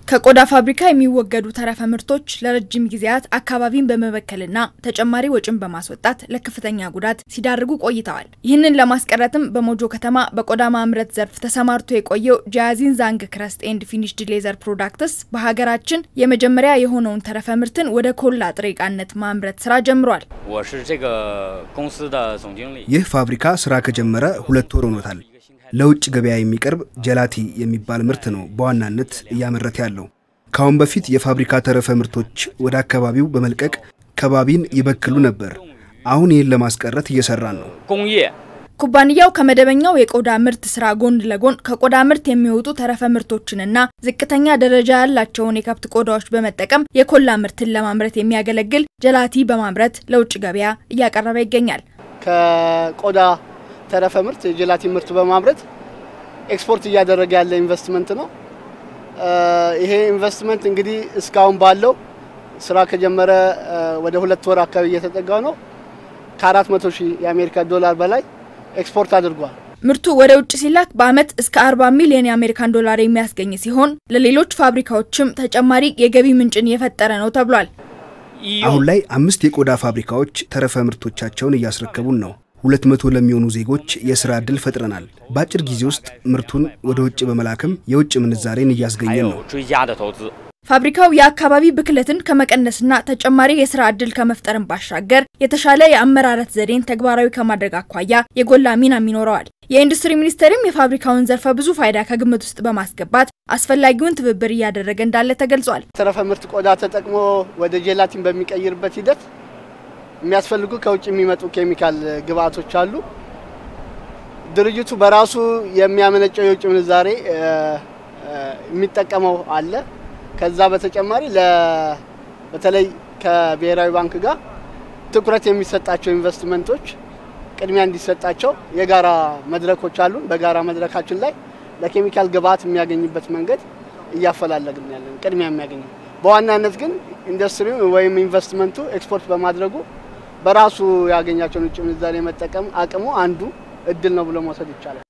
ከቆዳ ፋብሪካ የሚወገዱ ተረፈ ምርቶች ለረጅም ጊዜያት አካባቢን በመበከልና ተጨማሪ ወጪን በማስወጣት ለከፍተኛ ጉዳት ሲዳርጉ ቆይተዋል። ይህንን ለማስቀረትም በሞጆ ከተማ በቆዳ ማምረት ዘርፍ ተሰማርቶ የቆየው ጃያዚን ዛንግ ክረስት ኤንድ ፊኒሽድ ሌዘር ፕሮዳክትስ በሀገራችን የመጀመሪያ የሆነውን ተረፈ ምርትን ወደ ኮላ ጥሬ ዕቃነት ማምረት ስራ ጀምሯል። ይህ ፋብሪካ ስራ ከጀመረ ሁለት ወር ሆኖታል። ለውጭ ገበያ የሚቀርብ ጀላቲ የሚባል ምርት ነው በዋናነት እያመረተ ያለው። ከአሁን በፊት የፋብሪካ ተረፈ ምርቶች ወደ አካባቢው በመልቀቅ ከባቢን ይበክሉ ነበር። አሁን ይህን ለማስቀረት እየሰራን ነው። ኩባንያው ከመደበኛው የቆዳ ምርት ስራ ጎን ለጎን ከቆዳ ምርት የሚወጡ ተረፈ ምርቶችንና ዝቅተኛ ደረጃ ያላቸውን የከብት ቆዳዎች በመጠቀም የኮላ ምርትን ለማምረት የሚያገለግል ጀላቲ በማምረት ለውጭ ገበያ እያቀረበ ይገኛል። ከቆዳ ተረፈ ምርት የጀላቲን ምርት በማምረት ኤክስፖርት እያደረገ ያለ ኢንቨስትመንት ነው። ይሄ ኢንቨስትመንት እንግዲህ እስካሁን ባለው ስራ ከጀመረ ወደ ሁለት ወር አካባቢ እየተጠጋው ነው። ከአራት መቶ ሺህ የአሜሪካ ዶላር በላይ ኤክስፖርት አድርጓል። ምርቱ ወደ ውጭ ሲላክ በአመት እስከ 40 ሚሊዮን የአሜሪካን ዶላር የሚያስገኝ ሲሆን ለሌሎች ፋብሪካዎችም ተጨማሪ የገቢ ምንጭን የፈጠረ ነው ተብሏል። አሁን ላይ አምስት የቆዳ ፋብሪካዎች ተረፈ ምርቶቻቸውን እያስረከቡን ነው። ሁለት መቶ ለሚሆኑ ዜጎች የስራ ዕድል ፈጥረናል። በአጭር ጊዜ ውስጥ ምርቱን ወደ ውጭ በመላክም የውጭ ምንዛሬን እያስገኘን ነው። ፋብሪካው የአካባቢ ብክለትን ከመቀነስና ተጨማሪ የስራ ዕድል ከመፍጠርን ባሻገር የተሻለ የአመራረት ዘዴን ተግባራዊ ከማድረግ አኳያ የጎላ ሚናም ይኖረዋል። የኢንዱስትሪ ሚኒስቴርም የፋብሪካውን ዘርፈ ብዙ ፋይዳ ከግምት ውስጥ በማስገባት አስፈላጊውን ትብብር እያደረገ እንዳለ ተገልጿል። ተረፈ ምርት ቆዳ ተጠቅሞ ወደ ጄላቲን በሚቀይርበት ሂደት የሚያስፈልጉ ከውጭ የሚመጡ ኬሚካል ግብአቶች አሉ። ድርጅቱ በራሱ የሚያመነጨው የውጭ ምንዛሬ የሚጠቀመው አለ። ከዛ በተጨማሪ በተለይ ከብሔራዊ ባንክ ጋር ትኩረት የሚሰጣቸው ኢንቨስትመንቶች ቅድሚያ እንዲሰጣቸው የጋራ መድረኮች አሉን። በጋራ መድረካችን ላይ ለኬሚካል ግብአት የሚያገኝበት መንገድ እያፈላለግን ያለን ቅድሚያ የሚያገኝ በዋናነት ግን ኢንዱስትሪው ወይም ኢንቨስትመንቱ ኤክስፖርት በማድረጉ በራሱ ያገኛቸውን ውጭ ምንዛሬ መጠቀም አቅሙ አንዱ እድል ነው ብሎ መውሰድ ይቻላል።